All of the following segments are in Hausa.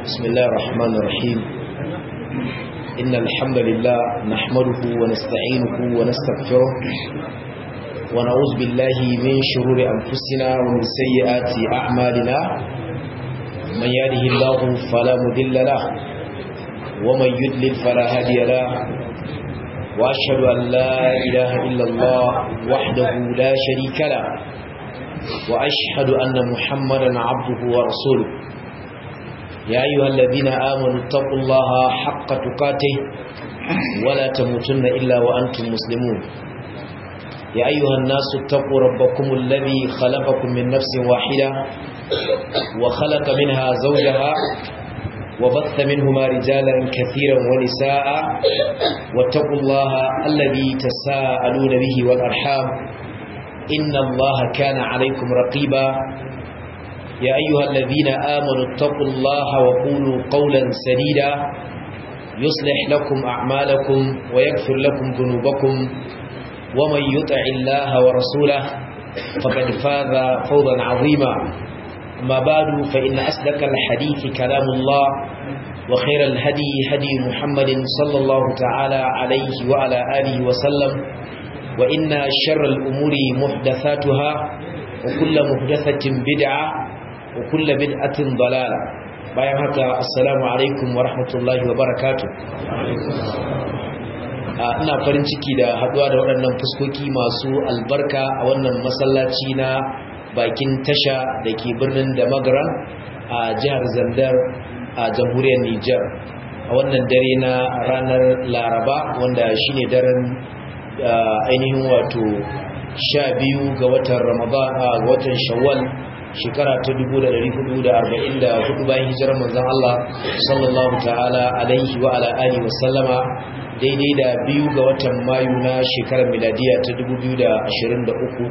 بسم الله الرحمن الرحيم إن الحمد لله نحمده ونستعينه ونستغفره ونعوذ بالله من شرور أنفسنا ومن سيئات أعمالنا من يهده الله فلا مضل له ومن يضلل فلا هادي له وأشهد أن لا إله إلا الله وحده لا شريك له وأشهد أن محمدا عبده ورسوله يا أيها الذين آمنوا اتقوا الله حق تقاته ولا تموتن إلا وأنتم مسلمون يا أيها الناس اتقوا ربكم الذي خلقكم من نفس واحدة وخلق منها زوجها وبث منهما رجالا كثيرا ونساء واتقوا الله الذي تساءلون به والأرحام إن الله كان عليكم رقيبا يا أيها الذين آمنوا اتقوا الله وقولوا قولا سديدا يصلح لكم أعمالكم ويغفر لكم ذنوبكم ومن يطع الله ورسوله فقد فاز فوضا عظيما ما بعد فإن أصدق الحديث كلام الله وخير الهدي هدي محمد صلى الله تعالى عليه وعلى آله وسلم وإن شر الأمور محدثاتها وكل محدثة بدعة وكل بدعة ضلالة bayan haka assalamu alaikum wa rahmatullahi wa barakatuh ina farin ciki da haduwa da waɗannan fuskoki masu albarka a wannan masallaci na bakin tasha da ke birnin da magaran a jihar zandar a jamhuriyar Nijar a wannan dare na ranar laraba wanda shine daren ainihin wato sha biyu ga watan ramadan a watan shawwal shekara ta 1444 bayan hijirar manzon Allah sallallahu ta'ala alaihi wa ala alihi wa sallama daidai da biyu ga watan mayu na shekarar miladiya ta 2023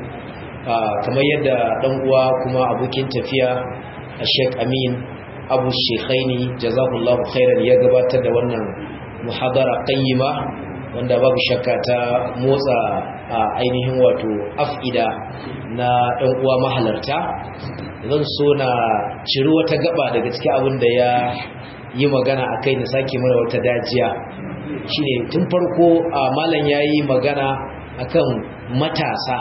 kamar yadda dan uwa kuma abokin tafiya a Sheikh Amin Abu Shekhaini jazakallahu khairan ya gabatar da wannan muhadara qayyima wanda babu shakka ta motsa a ainihin wato af'ida na ɗan uwa mahalarta zan so na ciri wata gaba daga cikin abin da ya yi magana a kai na sake mana wata dajiya shine tun farko a malam ya yi magana akan matasa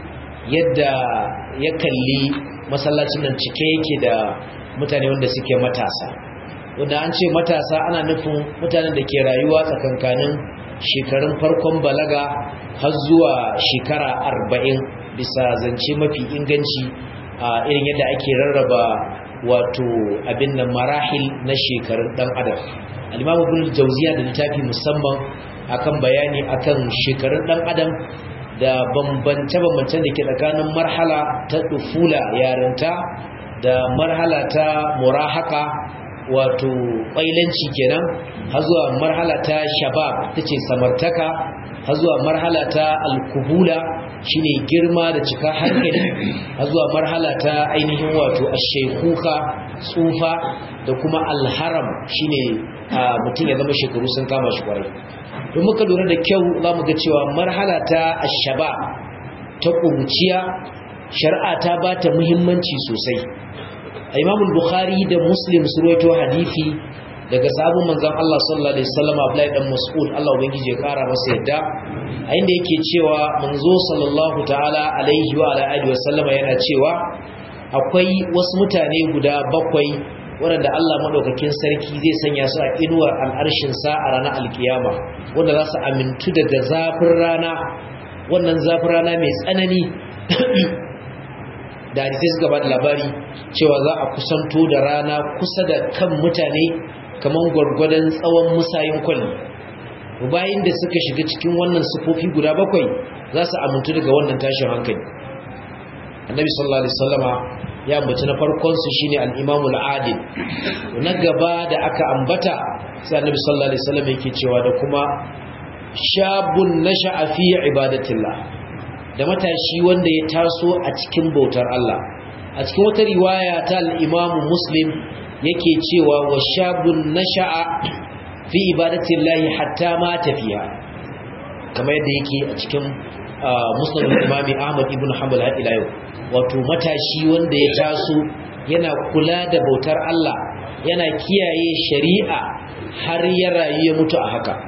yadda ya kalli masallacin nan cike yake da mutane wanda suke matasa wanda an ce matasa ana nufin mutanen da ke rayuwa tsakankanin shekarun farkon balaga har zuwa shekara arba'in bisa zance mafi inganci a irin yadda ake rarraba wato abin nan marahil na shekarun dan adam alimamu bin jauziya da littafi musamman akan bayani akan shekarun dan adam da bambance-bambancen da ke tsakanin marhala ta dufula yarinta da marhala ta murahaka wato ƙwailanci kenan har zuwa marhala ta shabab ta ce samartaka har zuwa marhala ta alkuhula shine girma da cika hankali har zuwa marhala ta ainihin wato ashekuka tsufa da kuma alharam shine mutum ya zama shekaru sun kama shi kwarai don muka lura da kyau za mu ga cewa marhala ta ashaba ta ƙuruciya shari'a ta ba ta muhimmanci sosai Imam Bukhari da Muslim su rawaito hadisi daga sabon manzon Allah sallallahu alaihi wasallam Abdullahi dan Mas'ud Allah ubangije ya kara masa yadda a inda yake cewa manzo sallallahu ta'ala alaihi wa ala alihi wasallama yana cewa akwai wasu mutane guda bakwai waɗanda Allah madaukakin sarki zai sanya su a inuwar al'arshin sa a ranar alkiyama wanda za su amintu daga zafin rana wannan zafin rana mai tsanani da hadisai suka ba da labari cewa za a kusanto da rana kusa da kan mutane kamar gwargwadon tsawon musayin kwalli bayan da suka shiga cikin wannan sufofi guda bakwai za su amintu daga wannan tashin hankali annabi sallallahu alaihi wasallama ya ambaci na farkon su shine al-imamul adil na gaba da aka ambata sai annabi sallallahu alaihi wasallam yake cewa da kuma shabun nasha'a fi ibadatillah da matashi wanda ya taso a cikin bautar Allah a cikin wata riwaya ta al-Imam Muslim yake cewa wa shabun nasha'a fi ibadatillahi hatta ma tafiya kamar yadda yake a cikin Muslim Imam Ahmad ibn Hanbal ila yau wato matashi wanda ya taso yana kula da bautar Allah yana kiyaye shari'a har ya rayu ya mutu a haka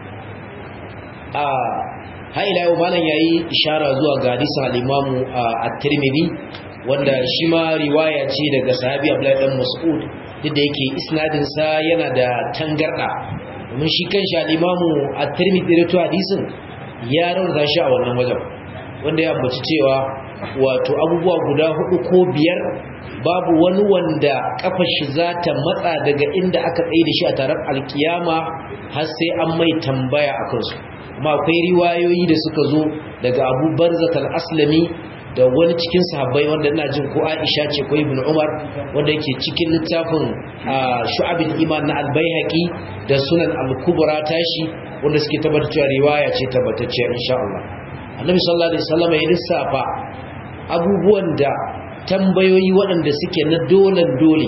a haila yau malam yayi ishara zuwa ga hadisin al-Imam at-Tirmidhi wanda shi ma riwaya ce daga sahabi Abdullah dan Mas'ud duk da yake isnadin sa yana da tangarda domin shi kanshi al-Imam at-Tirmidhi da to hadisin ya rawaza shi a wannan wajen wanda ya ambaci cewa wato abubuwa guda hudu ko biyar babu wani wanda kafar shi za ta matsa daga inda aka tsaye da shi a tarar alkiyama har sai an mai tambaya a kansu amma akwai riwayoyi da suka zo daga abu barzat al-aslami da wani cikin sahabbai wanda ina jin ko aisha ce ko ibn umar wanda yake cikin littafin shu'abul iman na al-baihaqi da sunan al-kubra tashi wanda suke tabbatar cewa riwaya ce tabbatacciya insha Allah annabi sallallahu alaihi wasallam ya lissafa abubuwan da tambayoyi waɗanda suke na dolan dole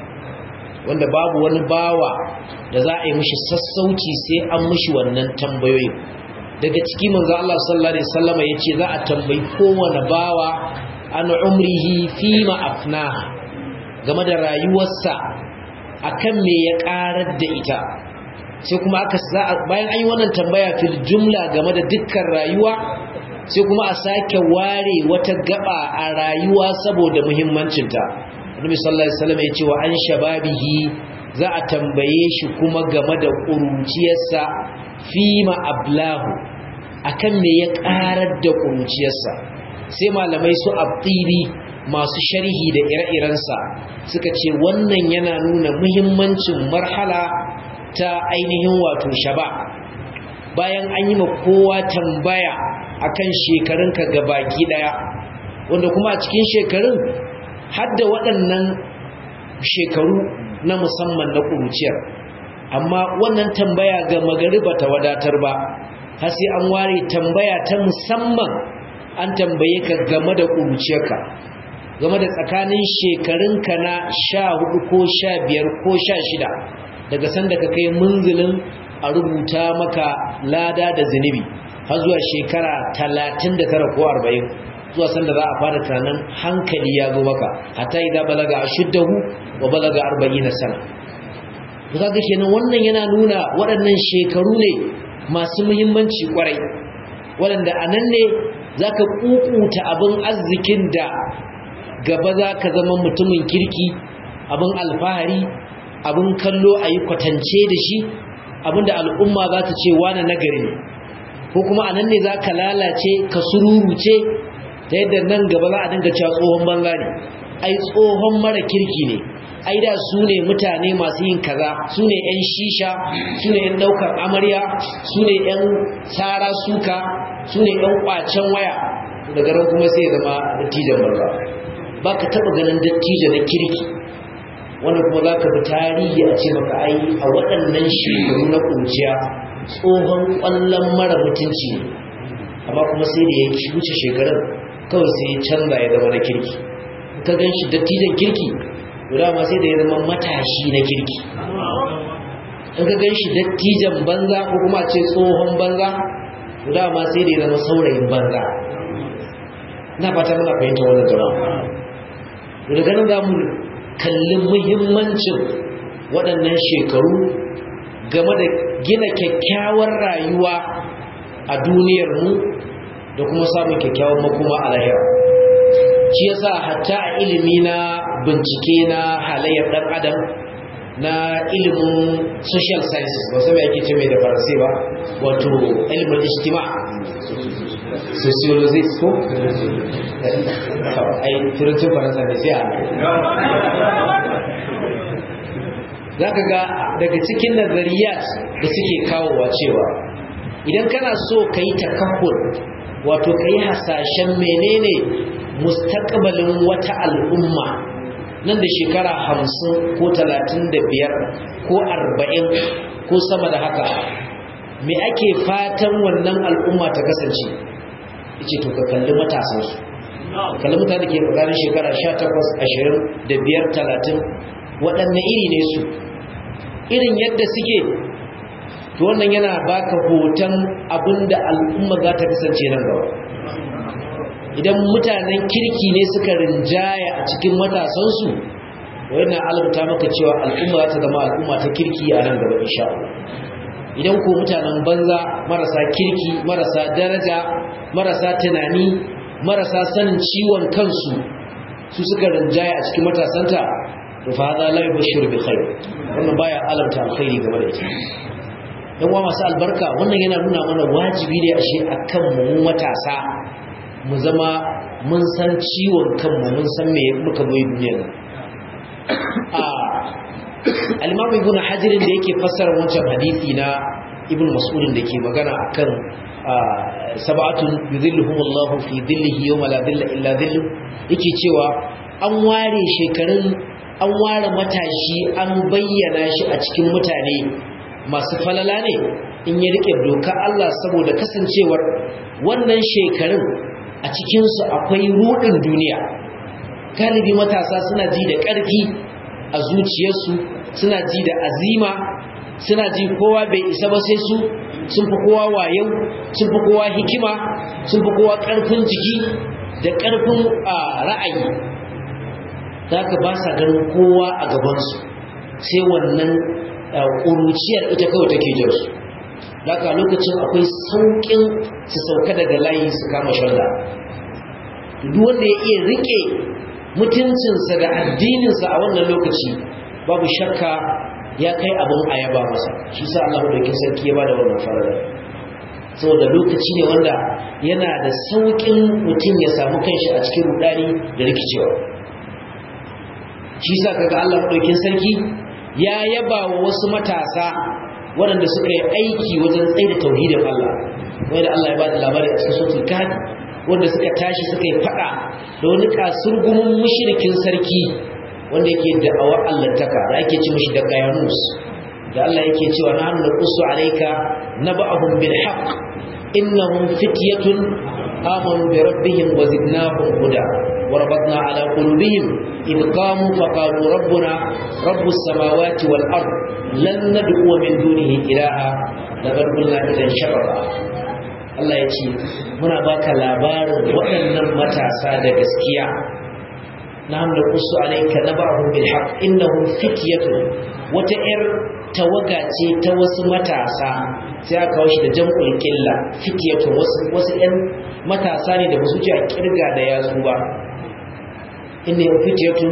wanda babu wani bawa da za a yi mishi sassauci sai an mishi wannan tambayoyi daga ciki manzo Allah sallallahu alaihi wasallam yace za a tambayi kowane bawa an umrihi fima afna game da rayuwarsa akan me ya karar da ita sai kuma aka bayan an yi wannan tambaya fil jumla game da dukkan rayuwa sai kuma a sake ware wata gaba a rayuwa saboda muhimmancinta Annabi sallallahu alaihi wasallam ya ce wa an shababihi za a tambaye shi kuma game da kuruciyarsa fima ablahu akan me ya karar da kuruciyarsa sai malamai su abtiri masu sharhi da ire-irensa suka ce wannan yana nuna muhimmancin marhala ta ainihin wato shaba bayan an yi ma kowa tambaya akan shekarunka gabaki daya wanda kuma a cikin shekarun hadda waɗannan shekaru na musamman na ƙuruciyar amma wannan tambaya ga magariba ta wadatar ba har sai an ware tambaya ta musamman an tambaye ka game da ƙuruciyarka game da tsakanin shekarunka na sha hudu ko sha biyar ko sha shida daga sanda ka kai munzulin a rubuta maka lada da zunubi har zuwa shekara talatin da tara ko arba'in zuwa sanda za a fara tunanin hankali ya zo maka hatta idza balaga ashuddahu wa balaga arba'ina sana kaga kenan wannan yana nuna waɗannan shekaru ne masu muhimmanci kwarai waɗanda a nan ne zaka kukuta abin arzikin da gaba zaka zama mutumin kirki abin alfahari abin kallo a yi kwatance da shi abinda al'umma za ta ce wane nagari ne ko kuma anan ne za ka lalace ka sururuce ta yadda nan gaba za a dinga cewa tsohon banza ne ai tsohon mara kirki ne ai da su ne mutane masu yin kaza su ne 'yan shisha su ne 'yan daukar amarya su ne 'yan tsara suka su ne 'yan kwacen waya daga ran kuma sai zama dattijan banza ba ka taɓa ganin dattijo na kirki wanda kuma za ka fi tarihi a ce maka ai a waɗannan shekaru na ƙunciya tsohon ƙwallon mara mutunci ne amma kuma sai da ya wuce shekarun kawai sai ya canza ya zama na kirki ka gan shi dattijan kirki guda ma sai da ya zama matashi na kirki in ka gan shi dattijan banza ko kuma ce tsohon banza guda ma sai da ya zama saurayin banza na fata muna fahimta wannan jama'a daga nan za mu kalli muhimmancin waɗannan shekaru game da gina kyakkyawar rayuwa a duniyarmu da kuma samun kyakkyawar makoma a lahira shi yasa hatta a ilimi na bincike na halayyar ɗan adam na ilimin social sciences ba sai ake ce mai da faransai ba wato ilimin ijtima sociologist ko ai turancin faransa ne sai a za ka ga daga cikin nazariyat da suke kawowa cewa idan kana so ka yi takahur wato ka yi hasashen menene mustaqbalin wata al'umma nan da shekara hamsin ko talatin da biyar ko arba'in ko sama da haka me ake fatan wannan al'umma ta kasance ce to ka kalli matasansu kalli mutane ke tsakanin shekara sha takwas ashirin da biyar talatin waɗanne iri ne su irin yadda suke to wannan yana baka hoton abinda al'umma za ta kasance nan gaba idan mutanen kirki ne suka rinjaya a cikin matasansu wannan alamta maka cewa al'umma za ta zama al'umma ta kirki a nan gaba insha Allah idan ko mutanen banza marasa kirki marasa daraja marasa tunani marasa sanin ciwon kansu su suka rinjaya a cikin matasanta to fa hada la yubashshiru bi khair wannan baya alamta alkhairi game da ita yan uwa masu albarka wannan yana nuna mana wajibi ne ashe akan mu matasa mu zama mun san ciwon kanmu mun san me muka bai duniyar a al-imam ibn hajar da yake fassara wancan hadisi na ibn mas'ud da ke magana akan sab'atun yudhilluhum Allahu fi dhillihi yawma la dhilla illa dhillu yake cewa an ware shekarun an ware matashi an bayyana shi a cikin mutane masu falala ne in ya rike doka Allah saboda kasancewar wannan shekarun a cikinsu akwai rudin duniya galibi matasa suna ji da ƙarfi a zuciyarsu suna ji da azima suna ji kowa bai isa ba sai su sun fi kowa wayo sun fi kowa hikima sun fi kowa ƙarfin jiki da ƙarfin ra'ayi za ka ba sa ganin kowa a gabansu sai wannan ƙuruciyar ita kawai take jinsu daga lokacin akwai sauƙin su sauka daga layi su kama shalla duk wanda ya iya rike mutuncinsa da addininsa a wannan lokaci babu shakka ya kai abin ayaba masa shi sa Allah madaukin sarki ya bada wannan farada saboda lokaci ne wanda yana da sauƙin mutum ya samu kanshi a cikin rudani da rikicewa shi sa kaga Allah madaukin sarki ya yaba wa wasu matasa waɗanda suka yi aiki wajen tsaye da tauhidin Allah wanda Allah ya bada labari a cikin suratul kahf wanda suka tashi suka yi fada da wani kasurgumin mushrikin sarki wanda yake da'awar allantaka da ake ci mishi da qayanus da Allah yake cewa nahnu naqussu alayka naba'ahum bil haqq innahum fityatun amanu bi rabbihim wa zidnahum huda wa rabatna ala qulubihim id qamu fa qalu rabbuna rabbus samawati wal ard lan nad'u min dunihi ilaha laqad qulna idan sharra Allah ya ce muna baka labarin waɗannan matasa da gaskiya na'am da qusu alayka nabahum bil haqq innahum fityatun wata yar tawaga ce ta wasu matasa sai aka kawo shi da jam'ul qilla fityatun wasu wasu ƴan matasa ne da ba su ji a kirga da yatsu ba innahum fityatun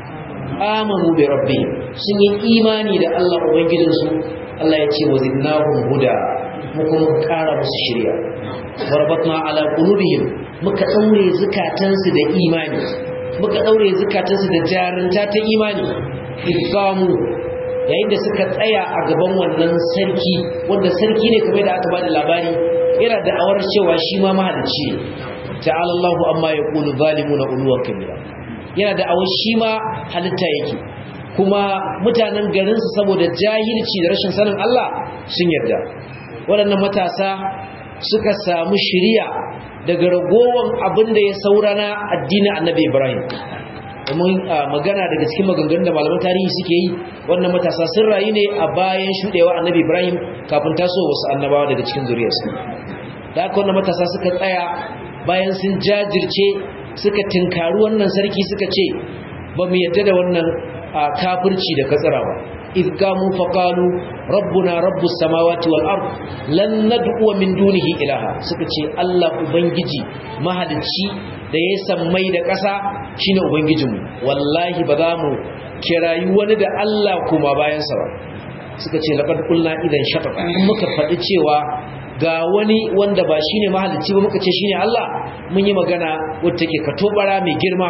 amanu bi rabbihim sun yi imani da Allah ubangijinsu Allah ya ce wa zidnahum huda muka muka kara musu shirya warbatna ala qulubihim muka daure zukatansu da imani muka daure zukatansu da jarunta ta imani ifamu yayin da suka tsaya a gaban wannan sarki wanda sarki ne kamar da aka bada labari yana da awar cewa shi ma mahalicci ne ta'ala Allahu amma yaqulu zalimuna uluwan kabira yana da awar shi ma halitta yake kuma mutanen garinsu saboda jahilci da rashin sanin Allah sun yarda waɗannan matasa suka samu shiriya daga ragowar abin da ya saura na addinin annabi ibrahim domin magana daga cikin maganganun da malaman tarihi suke yi wannan matasa sun rayu ne a bayan shuɗewa annabi ibrahim kafin taso wasu annabawa daga cikin zuriyarsu da haka wannan matasa suka tsaya bayan sun jajirce suka tinkari wannan sarki suka ce ba mu yadda da wannan kafirci da katsira ba إذ قاموا فقالوا ربنا رب السماوات والأرض لن ندعو من دونه إلها سكتي الله أبنجي مهدتي da ya sammai da ƙasa shine ubangijinmu wallahi ba za mu kirayi wani da Allah kuma bayansa ba suka ce laqad qulna idan shaqaqa muka faɗi cewa ga wani wanda ba shine mahalicci ba muka ce shine Allah mun yi magana wacce take katobara mai girma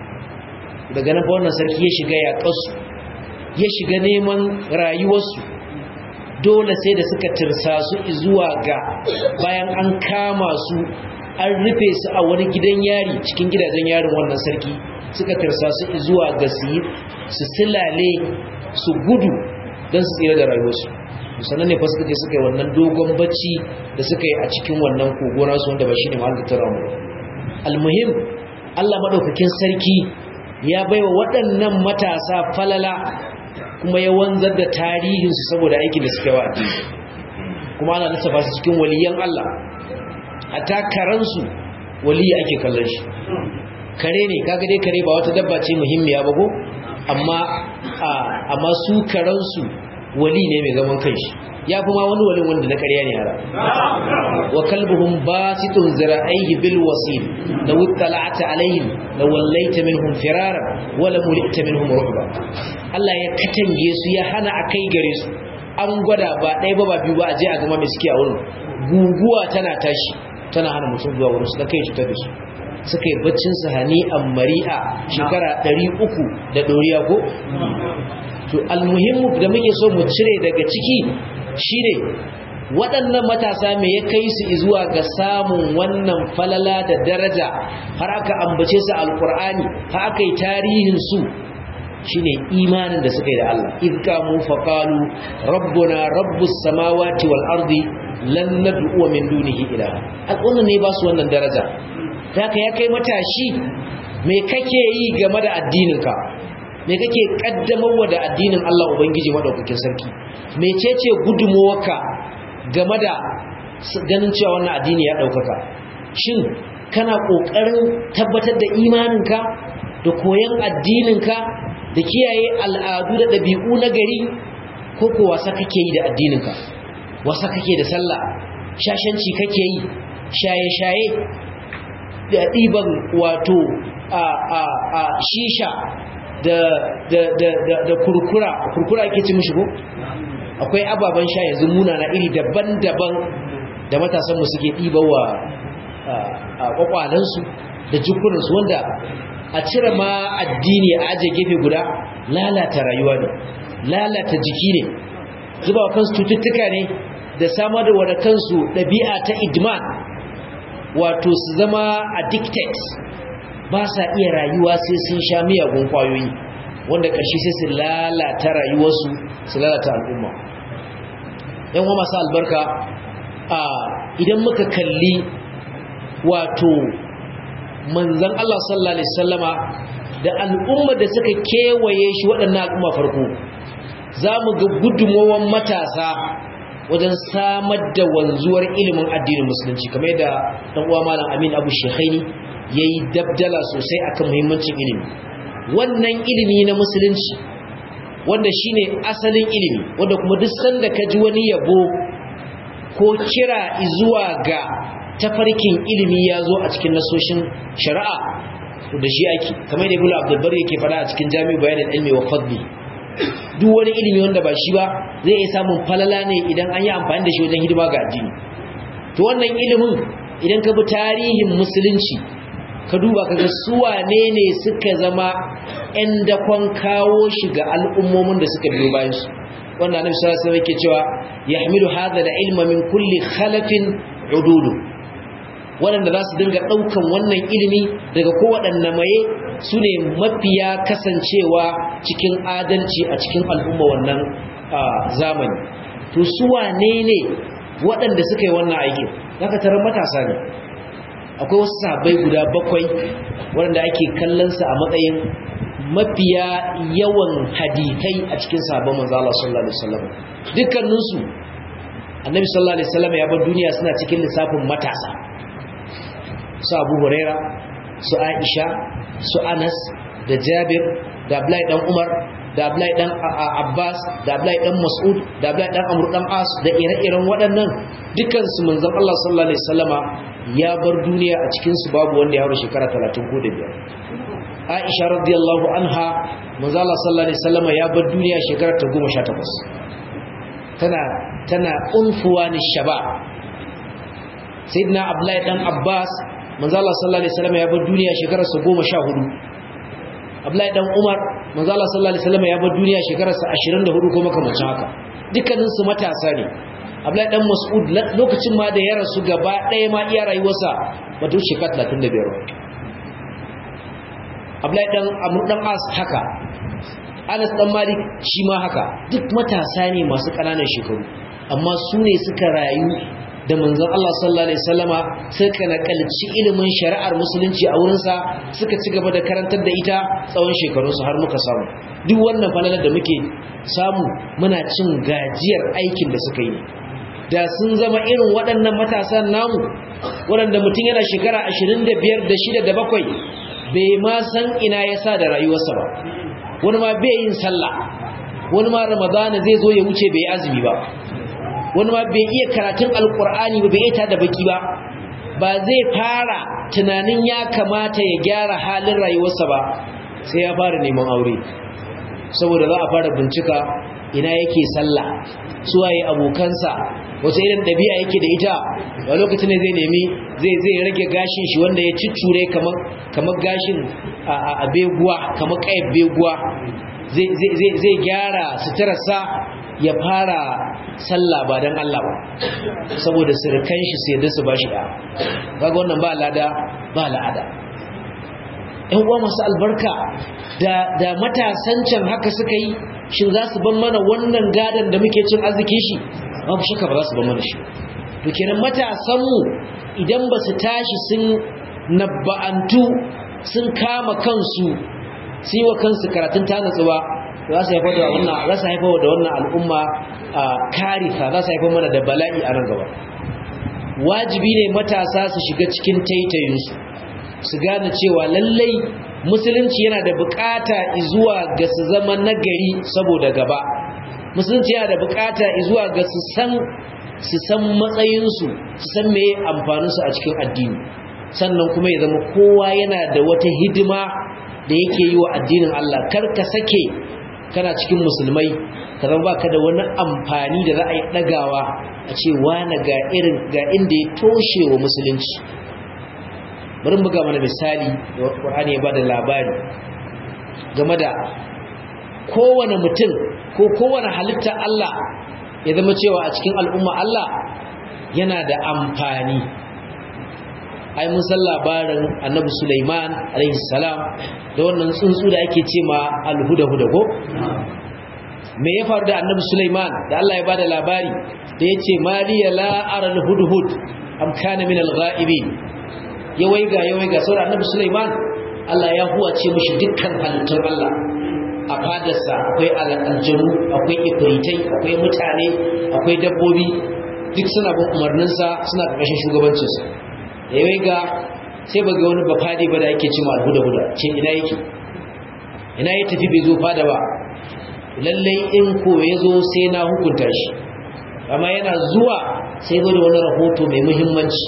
daga nan fa wannan sarki ya shiga ya kasu ya shiga neman rayuwarsu dole sai da suka tirsa su zuwa ga bayan an kama su an rufe su a wani gidan yari cikin gidajen yarin wannan sarki suka tirsa su zuwa ga su su silale su gudu don su tsira da rayuwarsu sannan ne fa suka je suka yi wannan dogon bacci da suka yi a cikin wannan kogona su wanda ba shi ne mahallin ramu almuhim Allah madaukakin sarki ya baiwa waɗannan matasa falala kuma ya wanzar da tarihinsu saboda aikin da suka yi wa addini kuma ana lissafa su cikin waliyan Allah hatta karansu waliyi ake kallon shi kare ne kaga dai kare ba wata dabba ce muhimmiya ba ko amma amma su karansu wali ne mai zaman kanshi ya fi ma wani walin wanda na ƙarya ne hara wa kalbuhum basitun zira'aihi bil wasil law ittala'ta alaihim law wallaita minhum firara wa lam mulita minhum ruhba Allah ya katange su ya hana akai gare su an gwada ba ɗaya ba ba biyu ba a je a gama mai suke a wurin guguwa tana tashi tana hana mutum zuwa wurin su da kai cutar da su suka yi baccin su hani a mari'a shekara 300 da ɗoriya ko to almuhimmu da muke so mu cire daga ciki shine waɗannan matasa me ya kai su zuwa ga samun wannan falala da daraja har aka ambace su alkur'ani har aka yi tarihin su shine imanin da suka yi da Allah idkamu faqalu rabbuna rabbus samawati wal ardi lan nad'u min dunihi ilaha al'umma ne ba su wannan daraja haka ya kai matashi me kake yi game da addininka me kake kaddamarwa da addinin Allah ubangiji madaukakin sarki mecece gudunmuwarka game da ganin cewa wannan addini ya daukaka shin kana kokarin tabbatar da imaninka da koyon addininka da kiyaye al'adu da ɗabi'u na gari ko ko wasa kake yi da addininka wasa kake da sallah shashanci kake yi shaye-shaye da ɗiban wato a shisha da kurkura kurkura ake ci mishi ko akwai ababen sha yanzu muna na iri daban-daban da matasanmu suke ɗibawa a kwakwalansu da jikunansu wanda a cire ma addini a aje gefe guda lalata rayuwa ne lalata jiki ne zuba wa kansu cututtuka ne da samar da wada kansu ɗabi'a ta idman wato su zama addicted ba sa iya rayuwa sai sun sha miyagun kwayoyi wanda ƙarshe sai su lalata rayuwarsu su lalata al'umma yan wa masu albarka a idan muka kalli wato manzan Allah sallallahu Alaihi sallama da al'umma da suka kewaye shi waɗannan al'umma farko za mu ga gudunmowar matasa wajen samar da wanzuwar ilimin addinin musulunci kamar yadda ɗan uwa malam amin abu shekhaini ya yi dabdala sosai akan muhimmancin ilimi wannan ilimi na musulunci wanda shine asalin ilimi wanda kuma duk sanda ka ji wani yabo ko kira zuwa ga tafarkin ilimi ya zo a cikin nasoshin shari'a da shi ake kamar da ibnu abdul yake fada a cikin jami'u bayanin ilmi wa fadli duk wani ilimi wanda ba shi ba zai iya samun falala ne idan an yi amfani da shi wajen hidima ga addini to wannan ilimin idan ka bi tarihin musulunci ka duba kaga su wane ne suka zama 'yan dakon kawo shi ga al'ummomin da suka biyo bayan su wannan annabi sallallahu alaihi wasallam yake cewa yahmilu hadha al-ilma min kulli khalafin ududu waɗanda za su dinga ɗaukan wannan ilimi daga kowaɗanne maye su ne mafiya kasancewa cikin adalci a cikin al'umma wannan zamani to su wane ne waɗanda suka yi wannan aikin zaka tarar matasa ne akwai wasu sabai guda bakwai waɗanda ake kallonsa a matsayin mafiya yawan hadithai a cikin sabon manzo Allah sallallahu alaihi wasallam dukkaninsu annabi sallallahu alaihi wasallam ya bar duniya suna cikin lissafin matasa su Abu Huraira su Aisha su Anas da Jabir da Abdullahi dan Umar da Abdullahi dan Abbas da Abdullahi dan Mas'ud da Abdullahi dan Amr dan As da ire-iren waɗannan dukkan su manzon Allah sallallahu alaihi wasallama ya bar duniya a cikin su babu wanda ya haura shekara 30 ko da biyar Aisha radiyallahu anha manzo Allah sallallahu alaihi wasallama ya bar duniya shekara ta 18 tana tana unfuwa ni shaba Sayyidina Abdullahi dan Abbas manzo Allah sallallahu alaihi wasallama ya bar duniya shekara sa 14 Abdullahi dan Umar manzo Allah sallallahu alaihi wasallama ya bar duniya shekara sa 24 ko makamancin haka dukkanin su matasa ne Abdullahi dan Mas'ud lokacin ma da ya rasu gaba ɗaya ma iya rayuwarsa ba ta shekara 35 Abdullahi dan Amr dan As haka Anas dan Malik shi ma haka duk matasa ne masu ƙananan shekaru amma su ne suka rayu da manzon Allah sallallahu alaihi wasallama suka nakalci ilimin shari'ar musulunci a wurinsa suka ci gaba da karantar da ita tsawon shekarunsu har muka samu duk wannan falalar da muke samu muna cin gajiyar aikin da suka yi da sun zama irin waɗannan matasan namu waɗanda mutum yana shekara 25 da 6 da 7 bai ma san ina ya sa da rayuwarsa ba wani ma bai yin sallah wani ma ramadana zai zo ya wuce bai azumi ba wani ma bai iya karatun alkur'ani ba bai iya da baki ba ba zai fara tunanin ya kamata ya gyara halin rayuwarsa ba sai ya fara neman aure saboda za a fara bincika ina yake sallah suwaye abokansa wasu irin ɗabi'a yake da ita a lokacin da zai nemi zai zai rage gashin shi wanda ya ciccure kamar kamar gashin a beguwa kamar ƙayar beguwa zai gyara suturarsa ya fara sallah ba don Allah ba saboda sirkan shi sai da su ba shi da kaga wannan ba lada ba la'ada ‘yan uwa masu albarka da matasan can haka suka yi shin za su ban mana wannan gadon da muke cin arziki shi babu shaka ba za su ban mana shi to kenan matasanmu idan ba su tashi sun nabba'antu sun kama kansu sun yi wa kansu karatun ta natsu ba za su haifar da wannan za su haifar da wannan al'umma karifa za su haifar mana da bala'i a nan gaba wajibi ne matasa su shiga cikin taitayinsu su gane cewa lallai musulunci yana da bukata zuwa ga su zama nagari saboda gaba musulunci yana da bukata zuwa ga su san su san matsayinsu su san meye amfaninsu a cikin addini sannan kuma ya zama kowa yana da wata hidima da yake yi wa addinin Allah kar ka sake kana cikin musulmai ka zama baka da wani amfani da za a yi dagawa a ce wani ga irin ga inda ya toshe wa musulunci bari buga mana misali da Qur'ani ya bada labari game da kowane mutum ko kowane halitta Allah ya zama cewa a cikin al'umma Allah yana da amfani ai mun san labarin Annabi Sulaiman alaihi salam da wannan tsuntsu da ake ce ma al-huda-huda ko me ya faru da Annabi Sulaiman da Allah ya bada labari da yace maliya la ara al-hudhud am kana min al-ghaibin ya waiga ya waiga saboda annabi Sulaiman Allah ya huwace mishi dukkan halittun Allah a fadarsa akwai aljanu akwai ifritai akwai mutane akwai dabbobi duk suna bin umarninsa suna ƙarƙashin shugabancinsa da ya waiga sai ba ga wani bafadi ba da yake cima alhuda huda ce ina yake ina ya tafi bai zo fada ba lallai in ko ya zo sai na hukunta shi amma yana zuwa sai zo da wani rahoto mai muhimmanci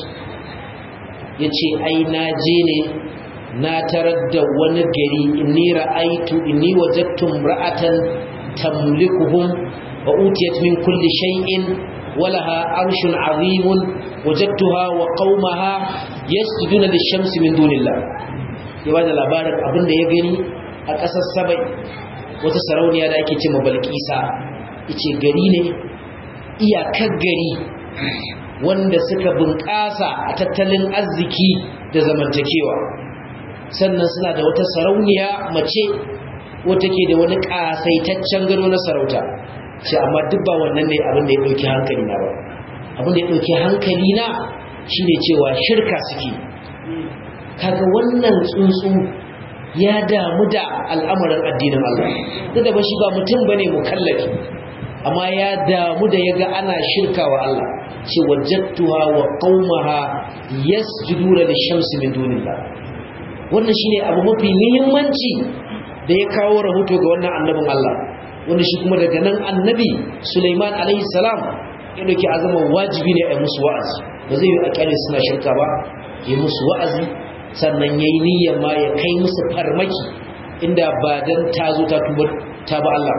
ya ce ai na je ne na tarar da wani gari inni ra'aitu inni wajadtum ra'atan tamlikuhum wa utiyat min kulli shay'in walaha arshun azimun wajadtuha wa qaumaha yasjuduna lish-shamsi min dunillah ya bada labarin abinda ya gani a ƙasar Sabai wata sarauniya da ake cewa Balkisa yace gari ne iyakar gari wanda suka bunƙasa a tattalin arziki da zamantakewa sannan suna da wata sarauniya mace wata ke da wani ƙasaitaccen gado na sarauta ce amma duk ba wannan ne abin da ya ɗauki hankali na ba abin da ya ɗauki hankali na shine cewa shirka suke kaga wannan tsuntsu ya damu da al'amarin addinin Allah duk da ba shi ba mutum bane mukallafi amma ya damu da yaga ana shirka wa Allah ce wajattuha wa qaumaha yasjuduna lishamsi min dunillah wannan shine abu mafi muhimmanci da ya kawo rahoto ga wannan annabin Allah wanda shi kuma daga nan annabi Sulaiman alaihi salam ya dauki azama wajibi ne a musu wa'azi ba zai yi akali suna shirka ba ya musu wa'azi sannan yayi niyyar ma ya kai musu farmaki inda ba dan tazo ta tuba ta ba Allah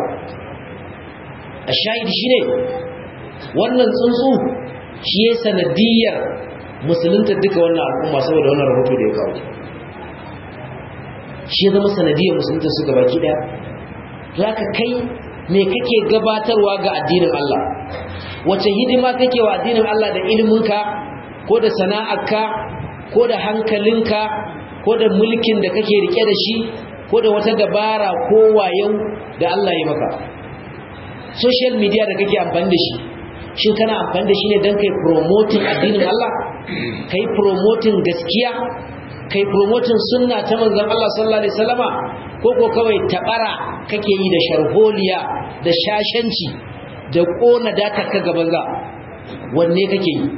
a shahidi shine wannan tsuntsu shi ya sanadiyar musulunta duka wannan al'umma saboda wannan rahoto da ya kawo shi ya zama sanadiyar musulunta su gabaki daya za ka kai me kake gabatarwa ga addinin Allah wace hidima kake wa addinin Allah da iliminka ko da sana'arka ko da hankalinka ko da mulkin da kake rike da shi ko da wata dabara ko wayo da Allah ya maka social media da kake amfani da shi shin kana amfani da shi ne don kai promoting addinin Allah kai promoting gaskiya kai promoting sunna ta manzon Allah sallallahu alaihi wasallama ko ko kawai tabara kake yi da sharholiya da shashanci da kona data ka gaban za wanne kake yi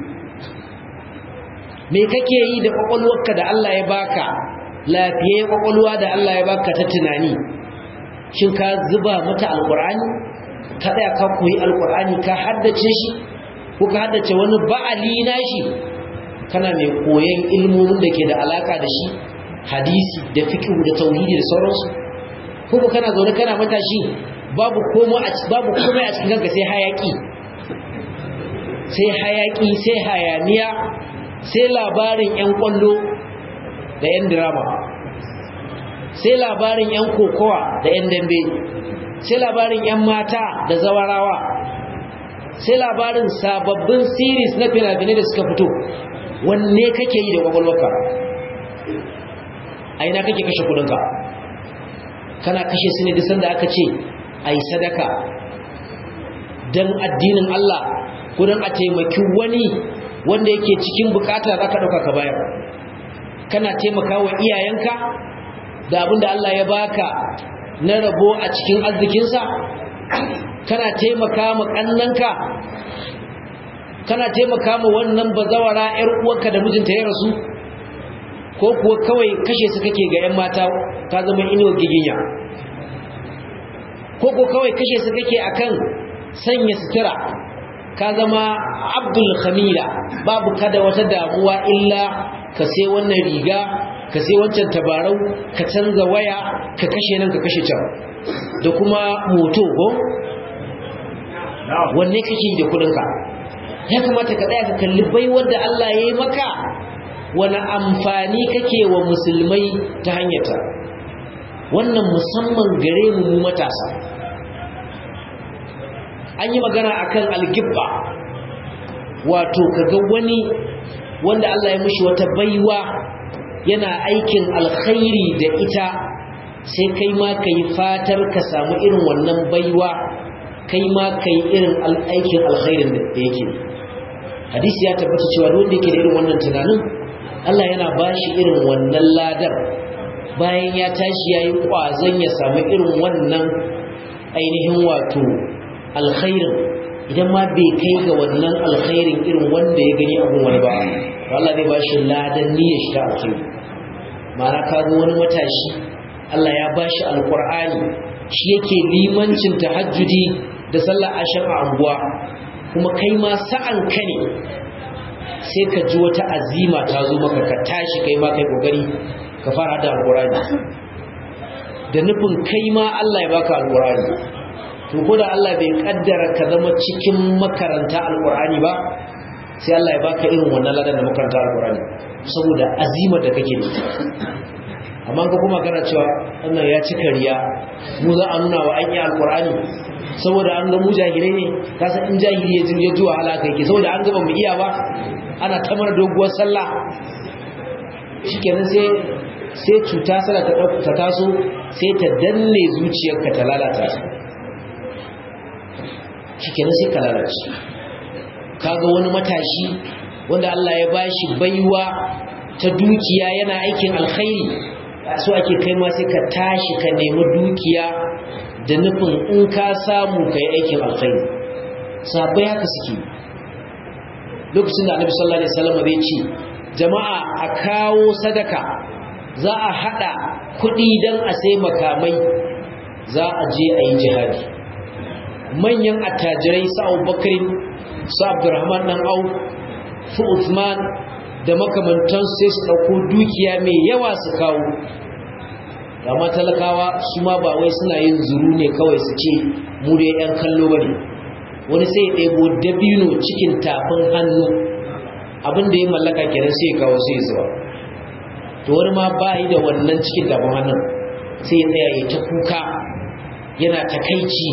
me kake yi da kwakwalwarka da Allah ya baka lafiye kwakwalwa da Allah ya baka ta tunani shin ka zuba mata alqur'ani ka tsaya ka koyi alqur'ani ka haddace shi ko ka haddace wani ba'ali nashi kana mai koyon ilmomin da ke da alaka da shi hadisi da fiqh da tauhidi da sauransu ko kana zaune kana matashi babu komai a babu komai a cikin kanka sai hayaki sai hayaki sai hayaniya sai labarin yan kwallo da yan drama sai labarin yan kokowa da yan dambe sai labarin yan mata da zawarawa sai labarin sababbin series na fina-finai da suka fito wanne kake yi da kwakwalwarka a ina kake kashe kudinka kana kashe su ne duk sanda aka ce a yi sadaka don addinin Allah ko don a taimaki wani wanda yake cikin bukata za ka ɗauka ka bayar kana taimaka wa iyayenka da abin da Allah ya baka na rabo a cikin arzikinsa kana taimaka ma ƙannanka kana taimaka ma wannan bazawara 'yar uwarka da mijinta ya rasu ko kuwa kawai kashe su kake ga 'yan mata ka zama inuwar giginya ko ko kawai kashe su kake akan sanya sutura ka zama abdul khamila babu kada wata damuwa illa ka sai wannan riga ka sai wancan tabarau ka canza waya ka kashe nan ka kashe can da kuma moto ko wanne kake da kudinka ya kamata ka tsaya ka kalli baiwar da Allah ya yi maka wani amfani kake wa musulmai ta hanyata wannan musamman gare mu matasa an yi magana akan algibba wato kaga wani wanda Allah ya mishi wata baiwa yana aikin alkhairi da ita sai kai ma kai fatar ka samu irin wannan baiwa kai ma kai irin aikin alkhairin da yake hadisi ya tabbata cewa wanda yake da irin wannan tunanin Allah yana bashi irin wannan ladar bayan ya tashi yayi kwazon ya samu irin wannan ainihin wato alkhairin idan ma bai kai ga wannan alkhairin irin wanda ya gani abun wani ba Allah zai bashi ladan niyyar shi ta alkhairi ma'ana ka ga wani matashi Allah ya bashi alqur'ani shi yake limancin tahajjudi da sallar ashar a anguwa kuma kai ma sa'an ka ne sai ka ji wata azima ta zo maka ka tashi kai ma kai kokari ka fara da alqur'ani da nufin kai ma Allah ya baka alqur'ani to ko da Allah bai kaddara ka zama cikin makaranta alqur'ani ba sai Allah ya baka irin wannan ladan da makaranta alqur'ani saboda azimar da kake da amma ka kuma kana cewa wannan ya ci kariya mu za a nuna wa an yi alqur'ani saboda an ga mu jahilai ne ka san in jahili ya jirge zuwa halaka yake saboda an gaba mu iya ba ana ta mana doguwar sallah shikenan sai sai cuta sallah ta ta taso sai ta danne zuciyarka ta lalata ta shikenan sai ka lalace kaga wani matashi wanda Allah ya bashi baiwa ta dukiya yana aikin alkhairi so ake kai ma sai ka tashi ka nemi dukiya da nufin in ka samu kai aikin alkhairi sabai haka suke lokacin da annabi sallallahu alaihi wasallam zai ce jama'a a kawo sadaka za a hada kuɗi dan a sai makamai za a je a yi jihadi manyan attajirai su abubakar su abdurrahman dan au su usman da makamantan sai su ɗauko dukiya mai yawa su kawo amma talakawa su ma ba wai suna yin zuru ne kawai su ce mu dai yan kallo ba ne wani sai ya ɗebo dabino cikin tafin hannu abinda ya mallaka kenan sai ya kawo sai zuwa to wani ma ba yi da wannan cikin tafin hannun sai ya tsaya ya ta kuka yana takaici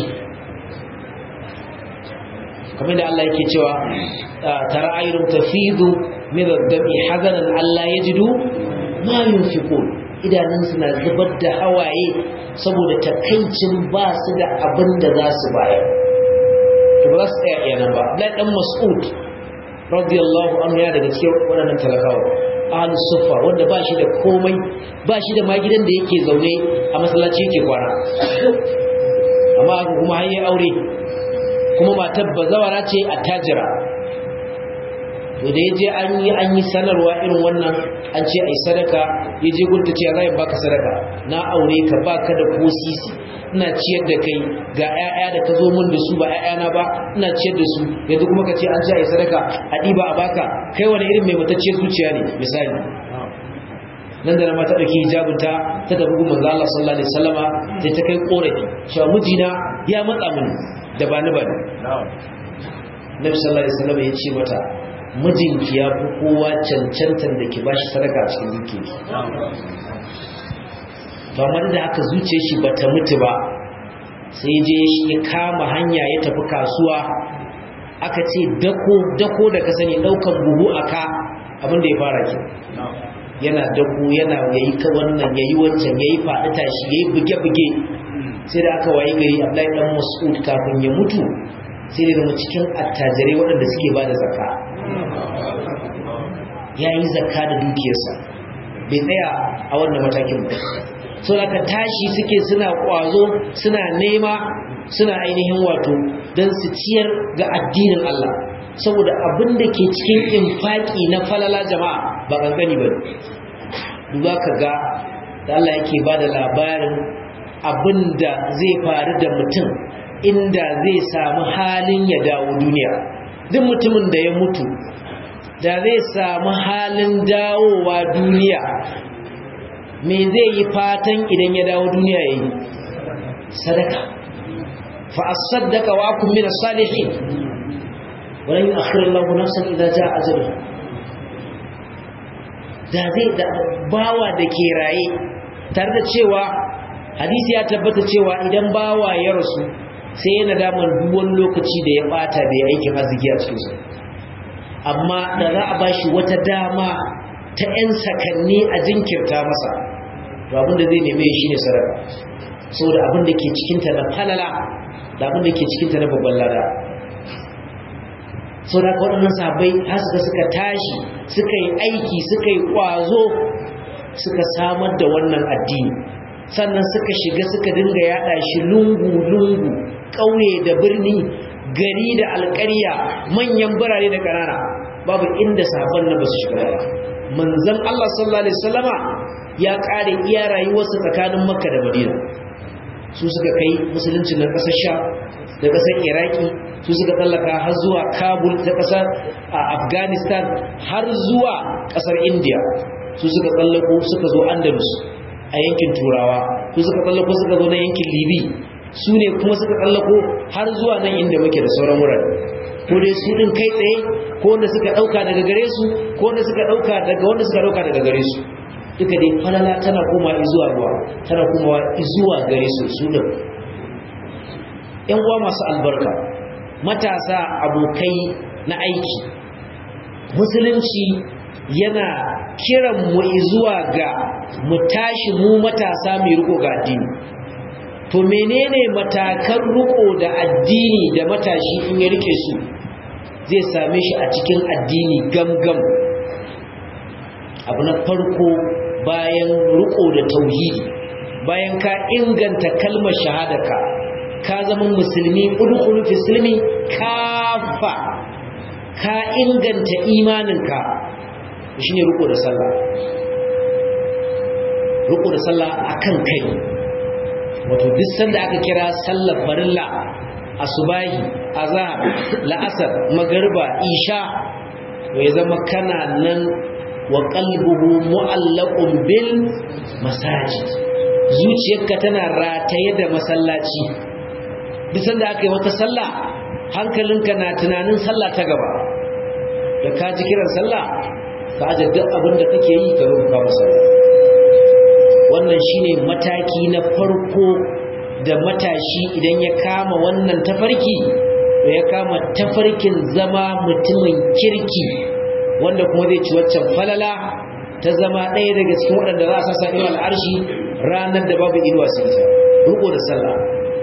kamar da Allah yake cewa tara ayyun tafidu min ad-dami hazanan Allah yajidu ma yunfiqun idanun suna zubar da hawaye saboda takaicin ba su da abin da za su bayar to ba su tsaya iyanan ba Abdullahi dan Mas'ud radiyallahu anhu ya daga cikin waɗannan talakawa ahlus sufa wanda ba shi da komai ba shi da ma gidan da yake zaune a masallaci yake kwana amma kuma har yi aure kuma matar bazawara ce a tajira to da yaje an yi an yi sanarwa irin wannan an ce ai sadaka yaje gunta ce zai baka sadaka na aure ka baka da ko sisi ina ciyar da kai ga ƴaƴa da ka zo min da su ba ƴaƴana ba ina ciyar da su yanzu kuma ka ce an ci a yi sadaka a ɗiba a baka kai wani irin mai matacciyar zuciya ne misali nan da na mata ɗauki hijabinta ta tafi gun manzo Allah sallallahu alaihi wasallama sai ta kai korafi cewa mijina ya matsa mini da ba ni ba Nabi sallallahu alaihi wasallama ya ce mata mijinki ya fi kowa cancantar da ki bashi sadaka a cikin dukiyarki to amma da haka zuciyar shi bata mutu ba sai je ya kama hanya ya tafi kasuwa aka ce dako dako da ka sani daukan buhu aka abin da ya fara ke yana dako yana yayi ka wannan yayi wancan yayi faɗi tashi yayi buge buge sai da aka wayi gari Abdullahi dan Mas'ud kafin ya mutu sai da zama cikin attajirai waɗanda suke bada zakka yayi zakka da dukiyarsa bai tsaya a wannan matakin ba so ka tashi suke suna kwazo suna nema suna ainihin wato don su ciyar ga addinin Allah saboda abin da ke cikin infaki na falala jama'a ba kankani ba duba ka ga da Allah yake ba da labarin abin da zai faru da mutum inda zai samu halin ya dawo duniya duk mutumin da ya mutu da zai samu halin dawowa duniya me zai yi fatan idan ya dawo duniya ya yi sadaka fa as-saddaqa wa akum min as-salihin wa lan yu'akhkhir Allahu nafsan idza jaa ajaluha da zai da bawa da ke raye tare da cewa hadisi ya tabbata cewa idan bawa ya rasu sai yana daman duk wani lokaci da ya bata da ya aikin arziki a cikin sa amma da za a bashi wata dama ta 'yan sakanni a jinkirta masa to abinda zai neme shi ne sarrafa saboda abinda ke cikinta na falala da abinda ke cikinta na babban lada sau da waɗannan sabai har suka suka tashi suka yi aiki suka yi ƙwazo suka samar da wannan addini sannan suka shiga suka dinga yaɗa shi lungu-lungu ƙauye da birni gari da alƙarya manyan birane da ƙanana babu inda sabon na ba su shiga ba manzan Allah sallallahu Alaihi wasallama ya ƙare iya rayuwarsa tsakanin makka da madina su suka kai musulunci na ƙasar sha da ƙasar iraki su suka tsallaka har zuwa kabul ta ƙasar afghanistan har zuwa ƙasar india su suka tsallako suka zo andalus a yankin turawa su suka tsallako suka zo na yankin libi su ne kuma suka tsallako har zuwa nan inda muke da sauran wurare ko dai su din kai tsaye ko wanda suka dauka daga gare su ko wanda suka dauka daga wanda suka dauka daga gare su duka dai falala tana koma zuwa ruwa tana komawa zuwa gare su su din yan uwa masu albarka matasa abokai na aiki musulunci yana kiran mu zuwa ga mu tashi mu matasa mai riko ga addini to menene matakan riko da addini da matashi in ya rike su zai same shi a cikin addini gamgam abu na farko bayan riko da tauhidi bayan ka inganta kalmar shahadaka ka zama musulmi udkhulu fi silmi kafa ka inganta imaninka shine riko da sallah riko da sallah akan kai wato duk sanda aka kira sallar farilla asubahi azhar la'asar magriba isha to ya zama kana nan wa qalbuhu mu'allaqun bil masajid zuciyarka tana rataye da masallaci duk sanda aka yi wata sallah hankalinka na tunanin sallah ta gaba da ka ji kiran sallah ka aje duk abin da kake yi ka rubuta masallah wannan shine mataki na farko da matashi idan ya kama wannan tafarki to ya kama tafarkin zama mutumin kirki wanda kuma zai ci waccan falala ta zama ɗaya daga cikin waɗanda za a sassa inuwa al'arshi ranar da babu inuwa su ita riko da sallah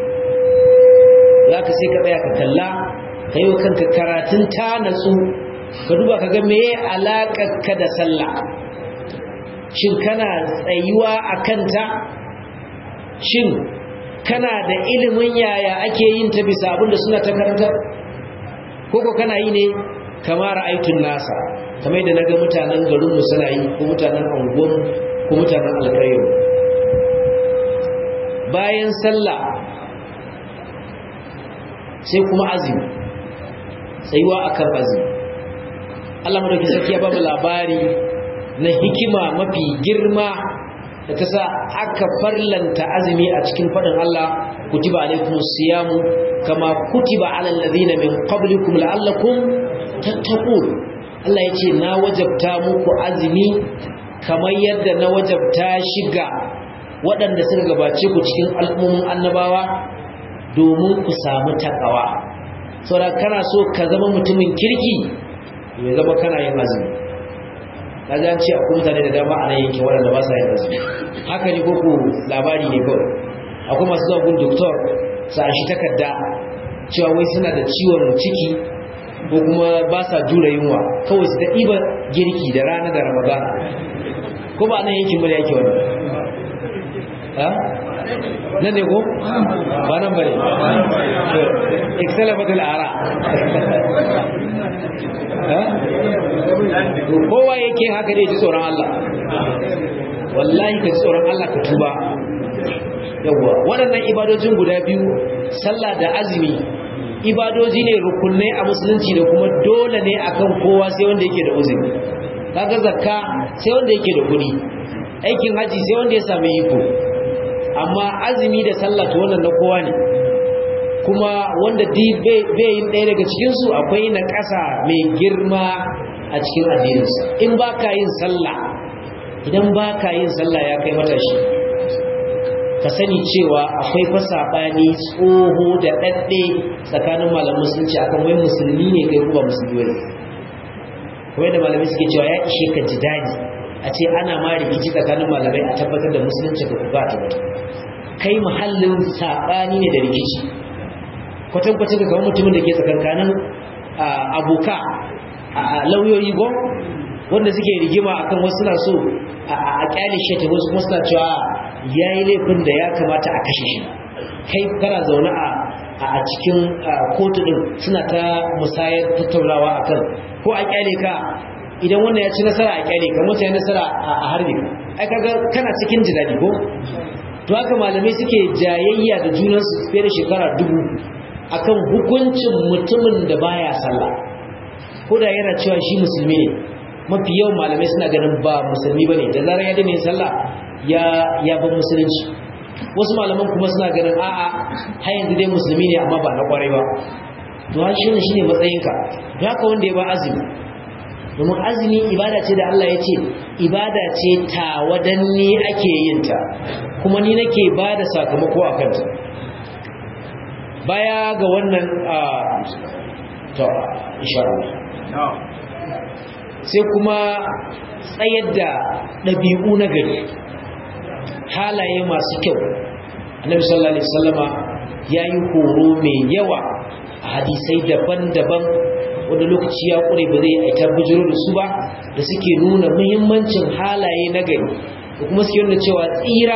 za ka sai ka tsaya ka kalla ka yi wa kanka karatun ta natsu ka duba ka ga meye alaƙarka da sallah shin kana tsayuwa a kanta shin kana da ilimin yaya ake yin ta bisa abinda suna ta karanta koko kana yi ne kamar aikin nasa kamar yadda naga mutanen garinmu suna yi ko mutanen anguwan ko mutanen alƙayyar bayan sallah sai kuma azumi tsayuwa akan azumi Allah madauki sarki ya ba mu labari na hikima mafi girma da ta sa aka farlanta azumi a cikin faɗin Allah kutiba alaikum siyamu kama kutiba alal ladina min qablikum la'allakum tattaqun Allah yace na wajabta muku azumi kamar yadda na wajabta shiga waɗanda suka gabace ku cikin al'ummin annabawa domin ku samu takawa saboda kana so ka zama mutumin kirki ya zama kana yin azumi na ji an ce akwai mutane da dama a nan yankin waɗanda ba sa yin azumi haka ne koko labari ne kawai akwai masu zuwa gun doktor su an shi takarda cewa wai suna da ciwon ciki ko kuma ba sa jura yunwa kawai su ta ɗiba girki da rana da ramadana ko ba nan yankin bane yake wannan ha nan ne ko ba nan bane ikhtalafatul ara kowa yake haka ne ji tsoron Allah wallahi ka ji tsoron Allah ka tuba yawwa waɗannan ibadojin guda biyu sallah da azumi ibadoji ne rukunai a musulunci da kuma dole ne akan kowa sai wanda yake da uzuri kaga zakka sai wanda yake da kuɗi aikin haji sai wanda ya sami iko amma azumi da sallah to wannan na kowa ne kuma wanda bai yin ɗaya daga cikinsu akwai na ƙasa mai girma a cikin addininsa in ba ka yin sallah idan ba ka yin sallah ya kai matashi ka sani cewa akwai fa saɓani tsoho da ɗaɗɗe tsakanin malam musulunci akan wai musulmi ne kai kuma musulmi ne kuma da malamai suke cewa ya ishe ka ji daji a ce ana ma rikici tsakanin malamai a tabbatar da musulunci ka kuka ta kai muhallin saɓani ne da rikici kwatankwacin da kamar mutumin da ke tsakankanin aboka a lauyoyi go wanda suke rigima akan wasu suna so a kyale shi ta wasu kuma suna cewa ya yi laifin da ya kamata a kashe shi kai kana zaune a cikin kotu din suna ta musayar tattaunawa akan ko a kyale ka idan wannan ya ci nasara a kyale ka mutu ya nasara a harbe ka ai kaga kana cikin jidadi ko to haka malamai suke jayayya da junansu fiye da shekara dubu akan hukuncin mutumin da baya sallah ko da yana cewa shi musulmi ne mafi yawan malamai suna ganin ba musulmi bane da zarar ya daina sallah ya ya bar musulunci wasu malaman kuma suna ganin a'a har yanzu dai musulmi ne amma ba na kwarai ba to har shi shine matsayinka to haka wanda ya ba azumi domin azumi ibada ce da Allah ya ce ibada ce ta wadanni ake yin ta kuma ni nake ba da sakamako a kanta baya ga wannan a to insha Allah sai kuma tsayar da ɗabi'u na gari halaye masu kyau annabi sallallahu alaihi wasallama yayi horo mai yawa a hadisai daban-daban wanda lokaci ya kure ba zai aita bujiro da su ba da suke nuna muhimmancin halaye na gari da kuma suke nuna cewa tsira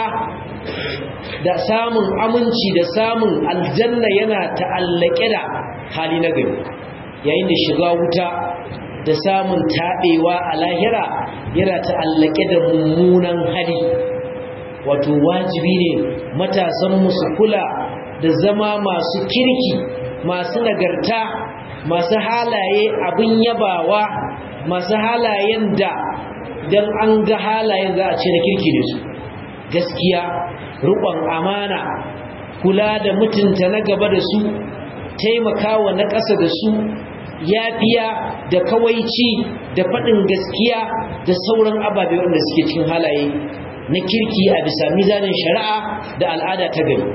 da samun aminci da samun aljanna yana ta'allake da hali na gari yayin da shiga wuta da samun taɓewa a lahira yana ta'allake da mummunan hali wato wajibi ne matasan su kula da zama masu kirki masu nagarta masu halaye abin yabawa masu halayen da don an ga halayen za a ce na kirki da su gaskiya riƙon amana kula da mutunta na gaba da su taimakawa na ƙasa da su yafiya da kawaici da faɗin gaskiya da sauran ababe wanda suke cikin halaye na kirki a bisa mizanin shari'a da al'ada ta gari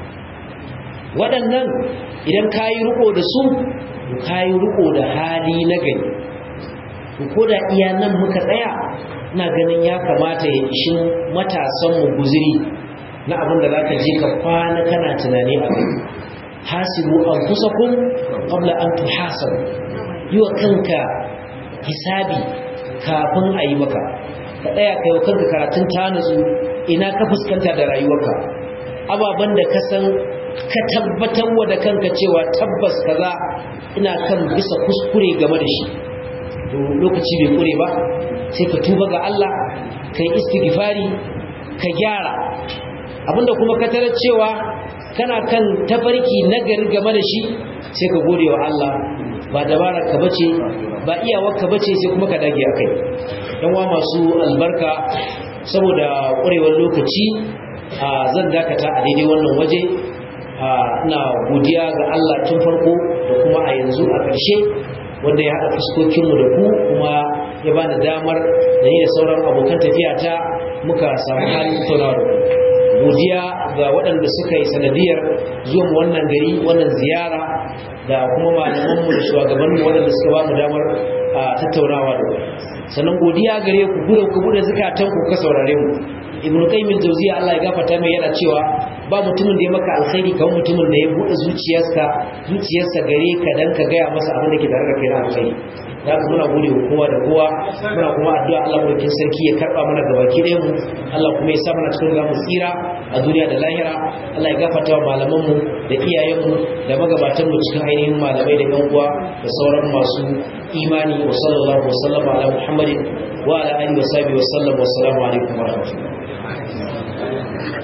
waɗannan idan ka yi riƙo da su ka yi riƙo da hali na gari ko da iya nan muka tsaya na ganin ya kamata ya ishin matasanmu guziri na abin da za ka je ka kwana kana tunani a kai hasibu an kusa kun ƙabla an tuhasabu yi wa kanka hisabi kafin a yi maka ka tsaya kai wa kanka karatun ta nutsu ina ka fuskanta da rayuwarka ababen da ka san ka tabbatar wa da kanka cewa tabbas kaza ina kan bisa kuskure game da shi to lokaci bai kure ba sai ka tuba ga Allah kai istighfari ka gyara abinda kuma ka tarar cewa kana kan tafarki nagari game da shi sai ka gode wa Allah ba dabarar ka bace ba iyawar ka bace sai kuma ka dage akai yan wa masu albarka saboda ƙwarewar lokaci zan dakata a daidai wannan waje ina godiya ga Allah tun farko da kuma a yanzu a ƙarshe wanda ya haɗa fuskokinmu da ku kuma ya bani damar da ni da sauran abokan tafiya ta muka samu halin tattaunawa da ku godiya ga waɗanda suka yi sanadiyar zuwa mu wannan gari wannan ziyara da kuma malamanmu da shugabanmu waɗanda suka ba mu damar tattaunawa da ku sannan godiya gare ku gudun ku bude zakatan ku ka saurare mu ibnu qayyim al-jawziya Allah ya gafarta mai yana cewa ba mutumin da ya maka alkhairi kamar mutumin da ya bude zuciyarsa zuciyarsa gare ka dan ka gaya masa abin da ke tare da kai na alkhairi da haka muna gode wa kowa da kowa muna kuma addu'a Allah madaukin sarki ya karba mana gabaki ɗayan mu Allah kuma ya sa mana cikin zamu tsira a duniya da lahira Allah ya gafarta wa malaman mu da iyayen mu da magabatan mu cikin ainihin malamai da yan uwa da sauran masu imani wa sallallahu wa sallama ala muhammadin wa ala alihi wa sahbihi wa sallam wa assalamu alaikum wa rahmatullahi